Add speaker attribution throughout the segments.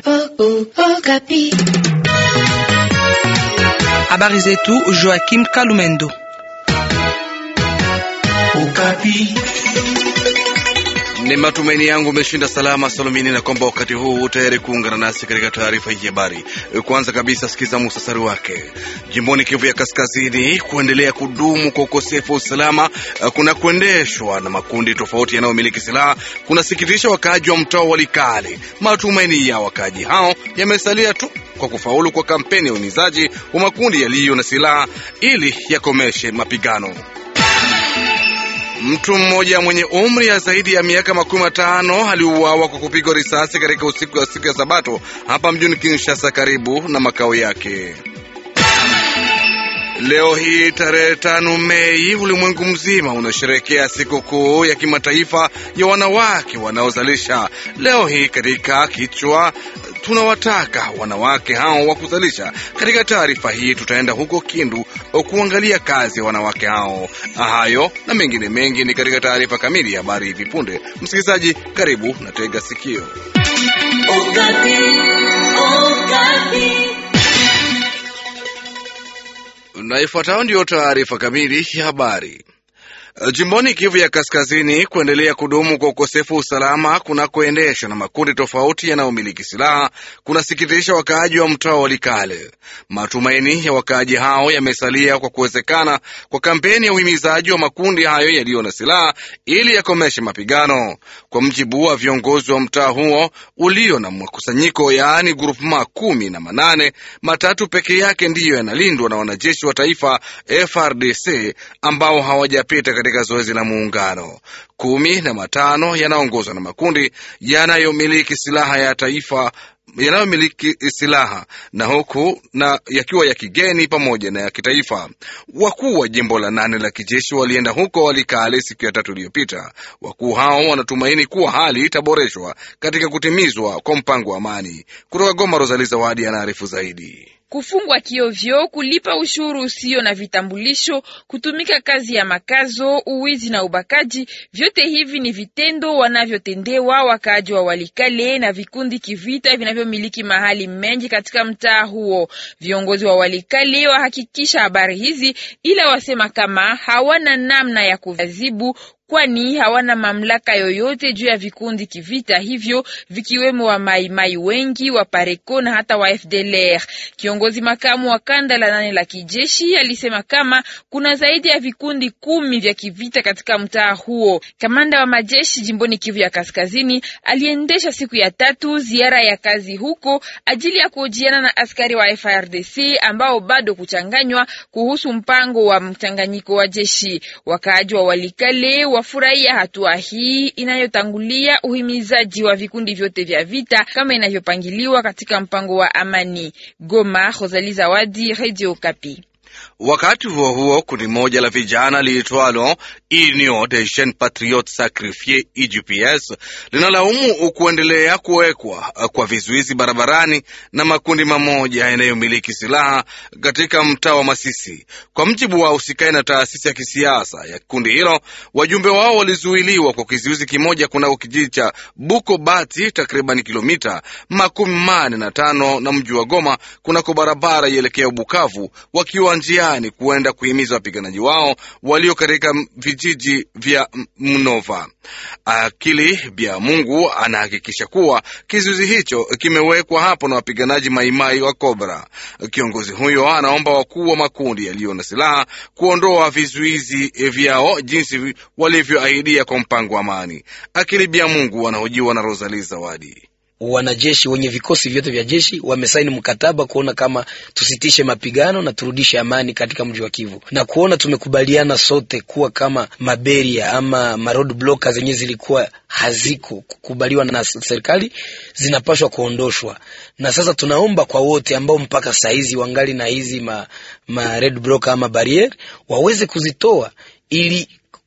Speaker 1: Habari zetu Joachim Kalumendo.
Speaker 2: Ukapi.
Speaker 3: Ni matumaini yangu umeshinda salama salumini, na kwamba wakati huu tayari kuungana nasi katika taarifa hii habari. Kwanza kabisa, sikiza muhtasari wake. Jimboni Kivu ya Kaskazini, kuendelea kudumu kwa ukosefu wa usalama kuna kuendeshwa na makundi tofauti yanayomiliki silaha kunasikitisha wakaaji wa mtaa wa Likale. Matumaini ya wakaaji hao yamesalia tu kwa kufaulu kwa kampeni ya uhimizaji wa makundi yaliyo na silaha ili yakomeshe mapigano. Mtu mmoja mwenye umri ya zaidi ya miaka makumi matano aliuawa kwa kupigwa risasi katika usiku wa siku ya Sabato hapa mjini Kinshasa, karibu na makao yake. Leo hii tarehe tano Mei, ulimwengu mzima unasherehekea sikukuu ya kimataifa ya wanawake wanaozalisha. Leo hii katika kichwa tunawataka wanawake hao wa kuzalisha. Katika taarifa hii tutaenda huko Kindu kuangalia kazi ya wanawake hao. Hayo na mengine mengi ni katika taarifa kamili ya habari hivi punde. Msikilizaji, karibu na tega sikio.
Speaker 2: Ukapi. Ukapi.
Speaker 3: Na ifuatayo ndiyo taarifa kamili ya habari. Jimboni Kivu ya Kaskazini, kuendelea kudumu kwa ukosefu wa usalama kunakoendeshwa na makundi tofauti yanayomiliki silaha kunasikitisha wakaaji wa mtaa wa Likale. Matumaini ya wakaaji hao yamesalia kwa kuwezekana kwa kampeni ya uhimizaji wa makundi hayo yaliyo na silaha ili yakomeshe mapigano. Kwa mjibu wa viongozi wa mtaa huo ulio na makusanyiko, yaani grupema kumi na manane, matatu peke yake ndiyo yanalindwa na wanajeshi wa taifa FRDC ambao hawajapita katika zoezi la muungano. Kumi na matano yanaongozwa na makundi yanayomiliki silaha ya taifa yanayomiliki silaha na huku na yakiwa ya kigeni pamoja na ya kitaifa. Wakuu wa jimbo la nane la kijeshi walienda huko Walikale siku ya tatu iliyopita. Wakuu hao wanatumaini kuwa hali itaboreshwa katika kutimizwa kwa mpango wa amani. Kutoka Goma, Rosali Zawadi anaarifu zaidi.
Speaker 4: Kufungwa kiovyo, kulipa ushuru usio na vitambulisho, kutumika kazi ya makazo, uwizi na ubakaji, vyote hivi ni vitendo wanavyotendewa wakaaji wa Walikale na vikundi kivita vinavyomiliki mahali mengi katika mtaa huo. Viongozi wa Walikale wahakikisha habari hizi, ila wasema kama hawana namna ya kuadhibu kwani hawana mamlaka yoyote juu ya vikundi kivita hivyo vikiwemo wa maimai wengi wa Pareko na hata wa FDLR. Kiongozi makamu wa kanda la nane la kijeshi alisema kama kuna zaidi ya vikundi kumi vya kivita katika mtaa huo. Kamanda wa majeshi jimboni Kivu ya Kaskazini aliendesha siku ya tatu ziara ya kazi huko ajili ya kuhojiana na askari wa FARDC ambao bado kuchanganywa kuhusu mpango wa mchanganyiko wa jeshi. Wakaaji wa Walikale wafurahia hatua hii inayotangulia uhimizaji wa vikundi vyote vya vita kama inavyopangiliwa katika mpango wa amani. Goma, Rosalie Zawadi, Radio Kapi.
Speaker 3: Wakati huo huo, kundi moja la vijana liitwalo Union des Jeunes Patriotes Sacrifies UJPS linalaumu kuendelea kuwekwa kwa vizuizi barabarani na makundi mamoja yanayomiliki silaha katika mtaa wa Masisi. Kwa mjibu wa usikai na taasisi ya kisiasa ya kundi hilo, wajumbe wao walizuiliwa kwa kizuizi kimoja kunako kijiji cha Buko Bati, takriban kilomita makumi mane na tano na mji wa Goma, kunako barabara ielekea Bukavu, wakiwa njiani kuenda kuhimiza wapiganaji wao walio katika vijiji vya Mnova. Akili Bya Mungu anahakikisha kuwa kizuizi hicho kimewekwa hapo na wapiganaji maimai wa Kobra. Kiongozi huyo anaomba wakuu wa makundi yaliyo na silaha kuondoa vizuizi vyao jinsi walivyoahidia kwa mpango wa amani. Akili Bya Mungu anahojiwa na Rosalie Zawadi.
Speaker 5: Wanajeshi wenye vikosi vyote vya jeshi wamesaini mkataba kuona kama tusitishe mapigano na turudishe amani katika mji wa Kivu, na kuona tumekubaliana sote kuwa kama maberia ama maroad blockers zenye zilikuwa haziko kukubaliwa na serikali zinapashwa kuondoshwa. Na sasa tunaomba kwa wote ambao mpaka saizi wangali na hizi ma, ma red blocker ama barrier waweze kuzitoa ili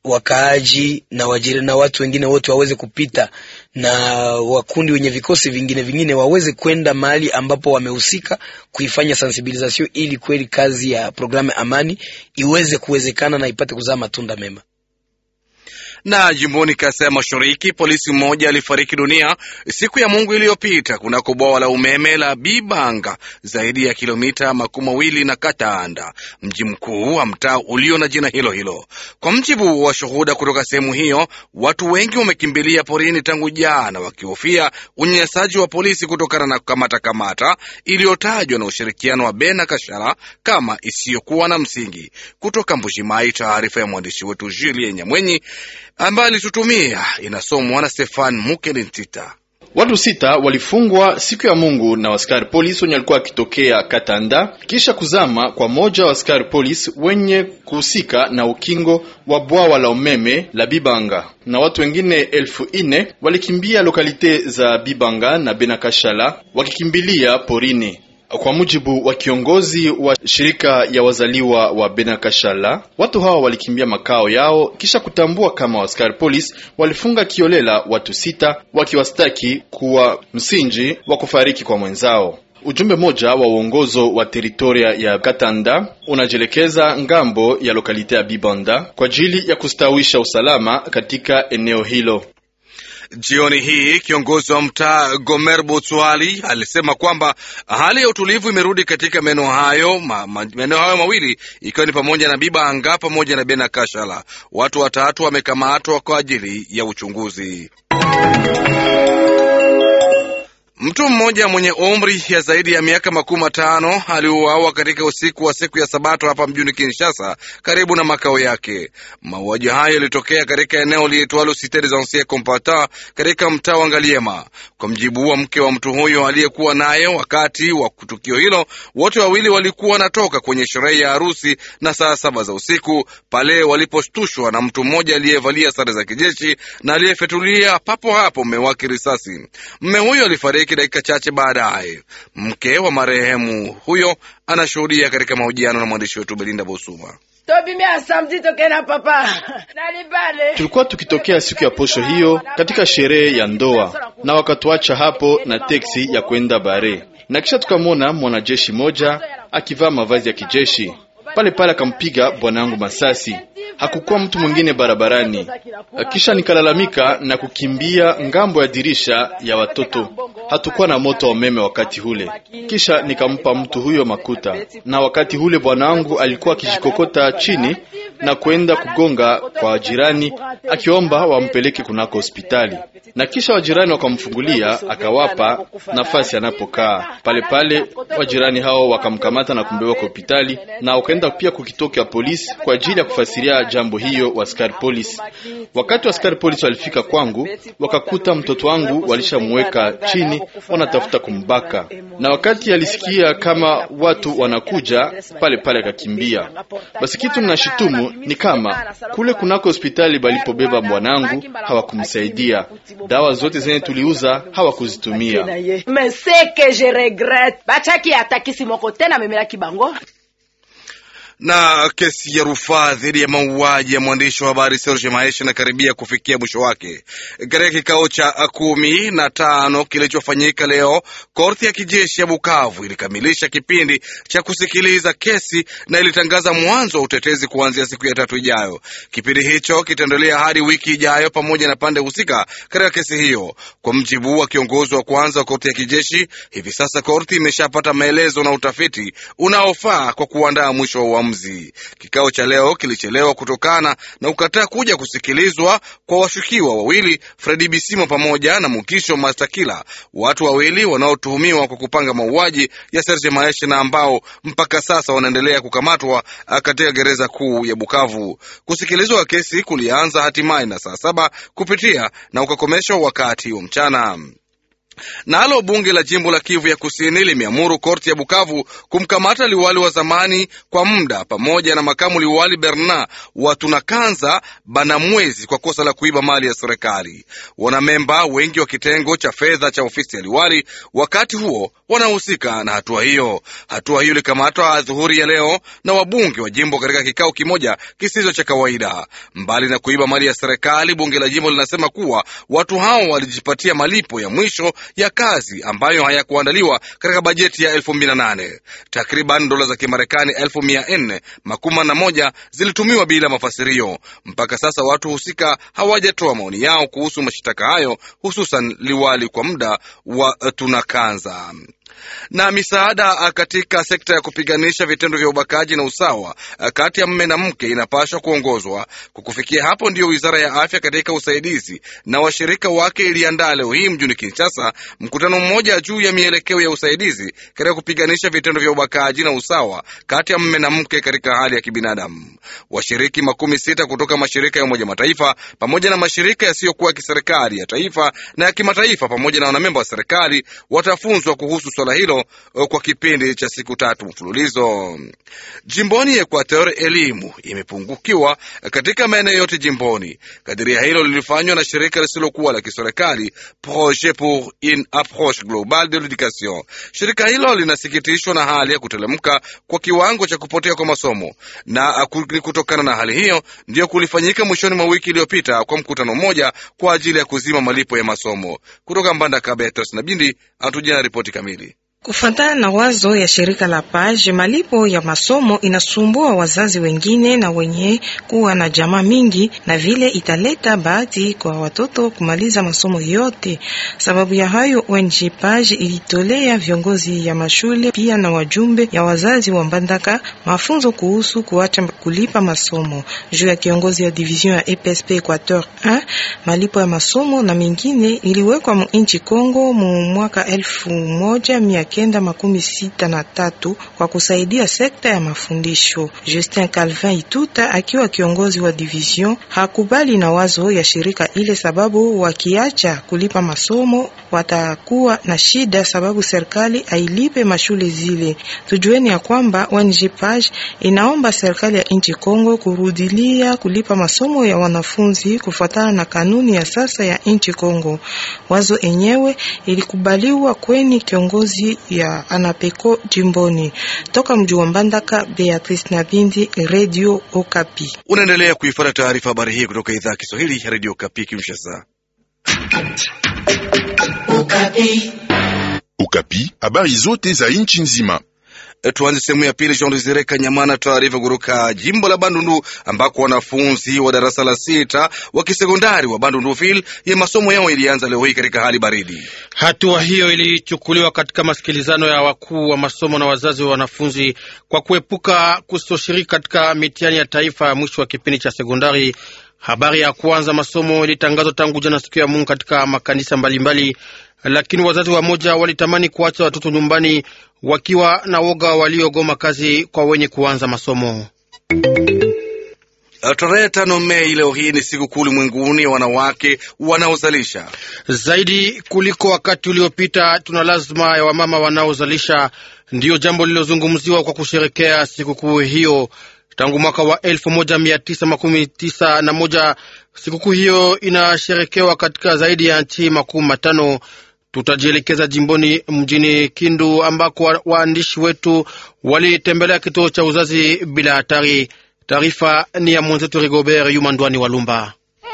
Speaker 5: wakaaji na wajiri na watu wengine wote waweze kupita na wakundi wenye vikosi vingine vingine waweze kwenda mahali ambapo wamehusika kuifanya sensibilisation ili kweli kazi ya programu amani iweze kuwezekana na ipate kuzaa matunda mema.
Speaker 3: Na jimboni Kasai Mashariki, polisi mmoja alifariki dunia siku ya Mungu iliyopita kunako bwawa la umeme la Bibanga, zaidi ya kilomita makumi mawili na Katanda, mji mkuu wa mtaa ulio na jina hilo hilo. Kwa mjibu wa shuhuda kutoka sehemu hiyo, watu wengi wamekimbilia porini tangu jana, wakihofia unyanyasaji wa polisi kutokana na kukamata kamata iliyotajwa na ushirikiano wa Bena Kashara kama isiyokuwa na msingi. Kutoka Mbushimai, taarifa ya mwandishi wetu Julien Nyamwenyi ambaye alitutumia inasomwa na Stefan Mukelintita.
Speaker 6: Watu sita walifungwa siku ya Mungu na askari polisi wenye walikuwa wakitokea Katanda kisha kuzama kwa moja wa askari polisi wenye kuhusika na ukingo wa bwawa la umeme la Bibanga, na watu wengine elfu ine walikimbia lokalite za Bibanga na Benakashala wakikimbilia porini. Kwa mujibu wa kiongozi wa shirika ya wazaliwa wa Benakashala, watu hawa walikimbia makao yao kisha kutambua kama askari polisi walifunga kiolela watu sita, wakiwastaki kuwa msingi wa kufariki kwa mwenzao. Ujumbe moja wa uongozo wa teritoria ya Katanda unajielekeza ngambo ya lokalite ya Bibanda kwa ajili ya kustawisha usalama katika eneo hilo.
Speaker 3: Jioni hii kiongozi wa mtaa Gomer Botswali alisema kwamba hali ya utulivu imerudi katika maeneo hayo ma, ma, maeneo hayo mawili ikiwa ni pamoja na Bibanga pamoja na Bena Kashala. Watu watatu wamekamatwa kwa ajili ya uchunguzi. Mtu mmoja mwenye umri ya zaidi ya miaka makumi matano aliuawa katika usiku wa siku ya Sabato hapa mjini Kinshasa, karibu na makao yake. Mauaji hayo yalitokea katika eneo liitwalo Cite des Anciens Combattants katika mtaa wa Ngaliema. Kwa mjibu wa mke wa mtu huyo aliyekuwa naye wakati wa tukio hilo, wote wawili walikuwa wanatoka kwenye sherehe ya harusi na saa saba za usiku pale waliposhtushwa na mtu mmoja aliyevalia sare za kijeshi na aliyefyatulia papo hapo mme wake risasi. Mme huyo alifariki dakika chache baadaye. Mke wa marehemu huyo anashuhudia katika mahojiano na mwandishi wetu Belinda Bosuma.
Speaker 6: Tulikuwa tukitokea siku ya posho hiyo katika sherehe ya ndoa, na wakatuacha hapo na teksi ya kwenda bare, na kisha tukamwona mwanajeshi moja akivaa mavazi ya kijeshi pale pale akampiga bwanangu masasi. Hakukuwa mtu mwingine barabarani. Kisha nikalalamika na kukimbia ngambo ya dirisha ya watoto. Hatukuwa na moto wa umeme wakati ule. Kisha nikampa mtu huyo makuta, na wakati ule bwanangu alikuwa akijikokota chini na kwenda kugonga kwa jirani, akiomba wampeleke kunako hospitali, na kisha wajirani wakamfungulia, akawapa nafasi anapokaa pale pale. Wajirani hao wakamkamata na kumbeba kwa hospitali na wakaenda pia kukitoka polisi kwa ajili ya kufasiria jambo hiyo wa askari polisi. Wakati wa askari polisi walifika kwangu, wakakuta mtoto wangu walishamweka chini, wanatafuta kumbaka, na wakati alisikia kama watu wanakuja pale pale akakimbia. Basi kitu ninashitumu ni kama kule kunako hospitali balipobeba bwanangu hawakumsaidia, dawa zote zenye tuliuza hawakuzitumia.
Speaker 3: na kesi ya rufaa dhidi ya mauaji ya mwandishi wa habari Serge Maesha inakaribia kufikia mwisho wake. Katika kikao cha kumi na tano kilichofanyika leo, korti ya kijeshi ya Bukavu ilikamilisha kipindi cha kusikiliza kesi na ilitangaza mwanzo wa utetezi kuanzia siku ya tatu ijayo. Kipindi hicho kitaendelea hadi wiki ijayo pamoja na pande husika katika kesi hiyo. Kwa mjibu wa kiongozi wa kwanza wa korti ya kijeshi, hivi sasa korti imeshapata maelezo na utafiti unaofaa kwa kuandaa mwisho wa uamuzi. Kikao cha leo kilichelewa kutokana na kukataa kuja kusikilizwa kwa washukiwa wawili Fredi Bisimo pamoja na Mukisho Mastakila, watu wawili wanaotuhumiwa kwa kupanga mauaji ya Serge Maeshe na ambao mpaka sasa wanaendelea kukamatwa katika gereza kuu ya Bukavu. Kusikilizwa kwa kesi kulianza hatimaye na saa saba kupitia na ukakomeshwa wakati wa mchana. Nalo bunge la jimbo la Kivu ya Kusini limeamuru korti ya Bukavu kumkamata liwali wa zamani kwa muda pamoja na makamu liwali Bernard Watunakanza Banamwezi kwa kosa la kuiba mali ya serikali. Wanamemba wengi wa kitengo cha fedha cha ofisi ya liwali wakati huo wanahusika na hatua hiyo. Hatua hiyo ilikamatwa adhuhuri ya leo na wabunge wa jimbo katika kikao kimoja kisicho cha kawaida. Mbali na kuiba mali ya serikali, bunge la jimbo linasema kuwa watu hao walijipatia malipo ya mwisho ya kazi ambayo hayakuandaliwa katika bajeti ya elfu mbili na nane. Takriban dola za Kimarekani elfu mia nne makumi na moja zilitumiwa bila mafasirio. Mpaka sasa watu husika hawajatoa maoni yao kuhusu mashitaka hayo, hususan liwali kwa muda wa Tunakanza na misaada katika sekta ya kupiganisha vitendo vya ubakaji na usawa kati ya mme na mke inapaswa kuongozwa. Kwa kufikia hapo, ndiyo wizara ya afya katika usaidizi na washirika wake iliandaa leo hii mjini Kinshasa mkutano mmoja juu ya mielekeo ya usaidizi katika kupiganisha vitendo vya ubakaji na usawa kati ya mme na mke katika hali ya kibinadamu. Washiriki makumi sita kutoka mashirika ya Umoja Mataifa pamoja na mashirika yasiyokuwa ya kiserikali ya taifa na ya kimataifa pamoja na wanamemba wa serikali watafunzwa kuhusu swala hilo kwa kipindi cha siku tatu mfululizo. Jimboni Equateur, elimu imepungukiwa katika maeneo yote jimboni. Kadiria hilo lilifanywa na shirika lisilokuwa la kiserikali Projet pour une approche globale de l'education. Shirika hilo linasikitishwa na hali ya kutelemka kwa kiwango cha kupotea kwa masomo, na ni kutokana na hali hiyo ndiyo kulifanyika mwishoni mwa wiki iliyopita kwa mkutano mmoja kwa ajili ya kuzima malipo ya masomo. Kutoka Mbandaka, Beatrice na Bindi atujia na ripoti kamili.
Speaker 7: Kufuatana na wazo ya shirika la Page, malipo ya masomo inasumbua wazazi wengine na wenye kuwa na jamaa mingi, na vile italeta bahati kwa watoto kumaliza masomo yote. Sababu ya hayo, ONG Page ilitolea viongozi ya mashule pia na wajumbe ya wazazi wa Mbandaka mafunzo kuhusu kuacha kulipa masomo. Juu ya kiongozi ya division ya EPSP Equateur 1, malipo ya masomo na mengine iliwekwa mu nchi Kongo mu mwaka elfu moja mia kenda makumi sita na tatu kwa kusaidia sekta ya mafundisho. Justin Calvin Ituta akiwa kiongozi wa division hakubali na wazo ya shirika ile, sababu wakiacha kulipa masomo watakuwa na shida, sababu serikali ailipe mashule zile. Tujueni ya kwamba ONG Page inaomba serikali ya nchi Kongo kurudilia kulipa masomo ya wanafunzi kufuatana na kanuni ya sasa ya nchi Kongo. Wazo enyewe ilikubaliwa kweni kiongozi ya Anapeko jimboni. Toka mji wa Mbandaka, Beatrice Nabindi, Radio Okapi.
Speaker 3: Unaendelea kuifuata taarifa habari hii kutoka idhaa ya Kiswahili ya Radio Okapi Kinshasa.
Speaker 2: Okapi.
Speaker 8: Okapi, habari zote za nchi nzima.
Speaker 3: Tuanze sehemu ya pili. Jean Desire Kanyamana, taarifa kutoka jimbo la Bandundu ambako wanafunzi wa darasa la sita wa kisekondari wa Bandunduville ya masomo yao ilianza leo hii katika hali baridi.
Speaker 9: Hatua hiyo ilichukuliwa katika masikilizano ya wakuu wa masomo na wazazi wa wanafunzi kwa kuepuka kutoshiriki katika mitihani ya taifa ya mwisho wa kipindi cha sekondari. Habari ya kuanza masomo ilitangazwa tangu jana siku ya Mungu katika makanisa mbalimbali mbali, lakini wazazi wamoja walitamani kuacha watoto nyumbani wakiwa na woga waliogoma kazi kwa wenye kuanza masomo.
Speaker 3: Tarehe tano Mei leo hii ni siku kuu ulimwenguni ya wanawake wanaozalisha.
Speaker 9: Zaidi kuliko wakati uliopita, tuna lazima ya wamama wanaozalisha, ndiyo jambo lililozungumziwa kwa kusherekea sikukuu hiyo tangu mwaka wa elfu moja mia tisa makumi tisa na moja. Sikukuu hiyo inasherekewa katika zaidi ya nchi makumi matano. Tutajielekeza jimboni mjini Kindu ambako waandishi wetu walitembelea kituo cha uzazi bila hatari. Taarifa ni ya mwenzetu Rigobert Yumandwani Walumba.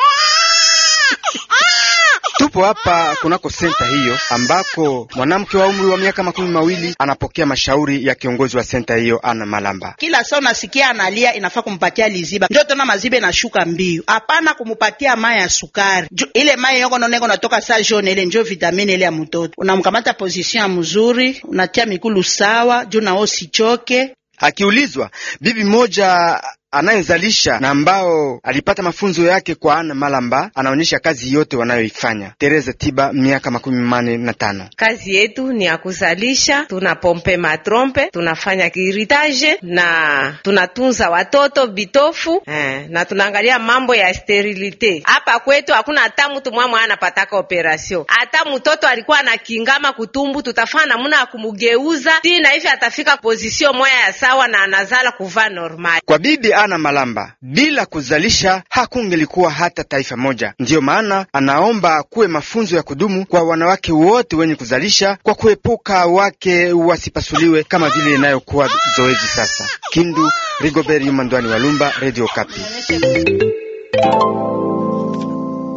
Speaker 10: Tupo hapa kunako senta hiyo ambako mwanamke wa umri wa miaka makumi mawili anapokea mashauri ya kiongozi wa senta hiyo Ana Malamba.
Speaker 11: Kila saa unasikia analia, inafaa kumpatia liziba, ndio tena maziba inashuka mbio. Hapana kumupatia mai ya sukari, ile mai yoko noneko natoka saa jone, ile njo vitamini ile ya mtoto. Unamkamata position ya mzuri, unatia mikulu sawa juu nao sichoke.
Speaker 10: Akiulizwa bibi moja anayezalisha na ambao alipata mafunzo yake kwa Ana Malamba anaonyesha kazi yote wanayoifanya. Teresa Tiba, miaka makumi mane na tano.
Speaker 12: Kazi yetu ni ya kuzalisha, tunapompe matrompe, tunafanya kiritage na tunatunza watoto bitofu eh, na tunaangalia mambo ya sterilite. Hapa kwetu hakuna hata mtu mwamwe anapataka operation, hata mtoto alikuwa na kingama kutumbu, tutafanya namuna ya kumugeuza tina hivi atafika pozisio moya ya sawa na anazala kuvaa normal.
Speaker 10: Kwa bibi Ana Malamba, bila kuzalisha hakungelikuwa hata taifa moja. Ndiyo maana anaomba kuwe mafunzo ya kudumu kwa wanawake wote wenye kuzalisha, kwa kuepuka wake wasipasuliwe kama vile inayokuwa zoezi sasa. Kindu, Rigobert Yumandwani Walumba, Radio Kapi.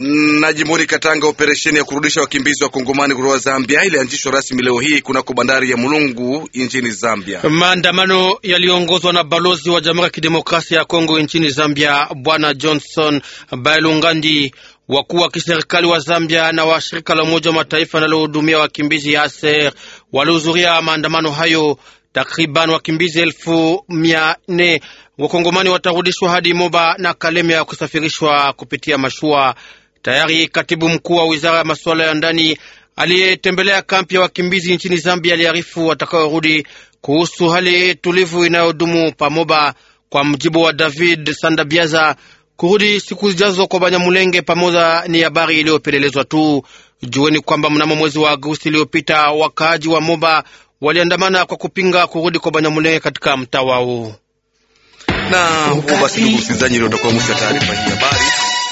Speaker 3: Na jimboni Katanga, operesheni ya kurudisha wakimbizi wa kongomani kutoka Zambia ilianzishwa rasmi leo hii kunako bandari ya Mulungu nchini Zambia.
Speaker 9: Maandamano yaliyoongozwa na balozi wa Jamhuri ya Kidemokrasia ya Kongo nchini Zambia, Bwana Johnson Bailungandi. Wakuu wa kiserikali wa Zambia na wa shirika la Umoja wa Mataifa linalohudumia wakimbizi ya ASER walihudhuria maandamano hayo. Takriban wakimbizi elfu mia nne wakongomani watarudishwa hadi Moba na Kalemia kusafirishwa kupitia mashua. Tayari katibu mkuu wa wizara ya masuala ya ndani aliyetembelea kampi ya wakimbizi nchini Zambia aliarifu watakaorudi kuhusu hali tulivu inayodumu pamoba. Kwa mjibu wa David Sandabiaza, kurudi siku zijazo kwa Banyamulenge pamoja ni habari iliyopelelezwa tu. Jueni kwamba mnamo mwezi wa Agosti iliyopita wakaaji wa Moba waliandamana kwa kupinga kurudi kwa Banyamulenge katika mtaa wao.
Speaker 3: Na huo basi, ndugu msikilizaji, ndio utakuwa mwisho wa taarifa hii habari.